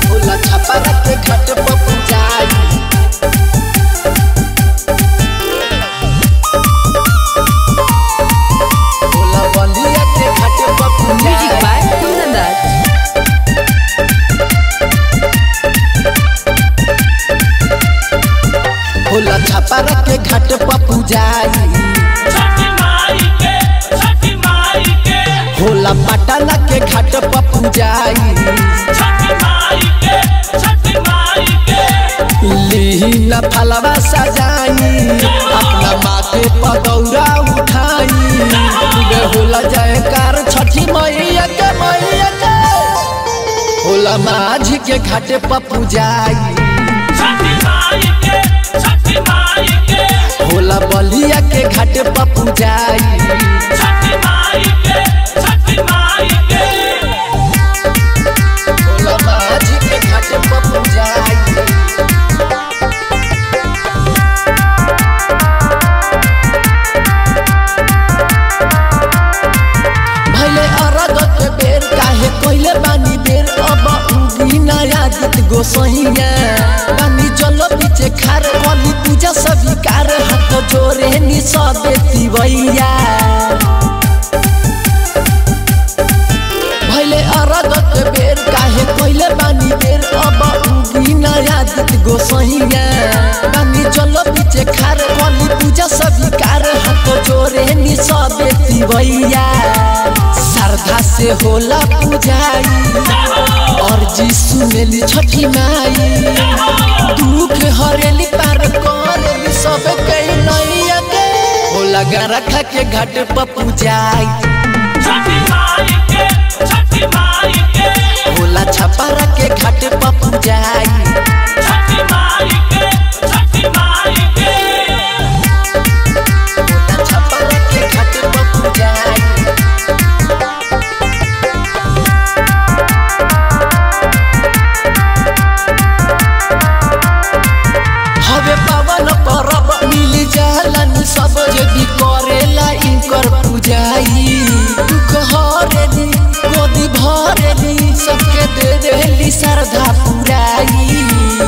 होला छपारा के घाट पर पूजाई होला बलिया के घाट पर Music पूजाई by Kundan Raj. होला छपारा के घाट पर पूजाई छठी माई के छठी माई के होला पटना के घाट पर पूजाई छठी माई के छठी माई के लीन फलवा सजाई अपना माथे पदौरा उठाई गे होला जयकार छठी मैया के मैया के होला माझी के घाटे पर पूजाई छठी माई के छठी माई के होला बलिया के घाटे पर पूजाई छठी माई के छठी माई के होला माझी के घाटे पर पूजाई भैले अरग के बेर काहे कोइले बानी बेर अब उगी नया गीत गोसैया बानी जल पीछे खार वाली पूजा स्वीकार हाथ जोरे नि सबे तिवैया भैले अरग के बेर काहे कोइले बानी बेर अब उगी नया गीत गोसैया बानी जल पीछे खार वाली पूजा स्वीकार हाथ जोरे नि सबे तिवैया श्रद्धा से होला पूजाई और जी सुनेली छठी माई दुख हरेली पार करेली सब कई नैया के होला गरखा के घाट पर पूजाई छठी माई के छठी माई के होला छपारा के घाट पर पूजाई छठी माई के छठी माई के होला छपारा के घाट पर पूजाई हवे पावन परब मिल जालन सब यदि करेला इनकर पूजाई दुख हरेली गोदी भरेली सबके दे देली श्रद्धा पुराई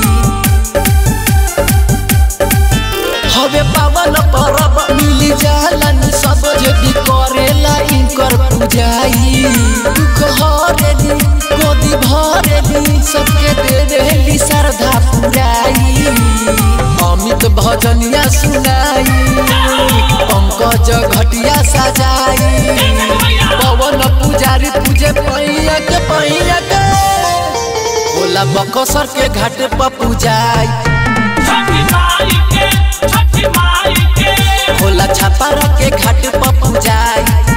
हवे पावन परब मिल जालन सब यदि करेला इनकर पूजाई दुख हरेली गोदी भरेली सबके दे देली श्रद्धा पुराई अमित भजनिया सुनाई पंकज घटिया सजाई पवन पुजारी पूजे पैया के पैया के होला बकसर के घाट पर पूजाई छठी माई के छठी माई के होला छपारा के घाट पर पूजाई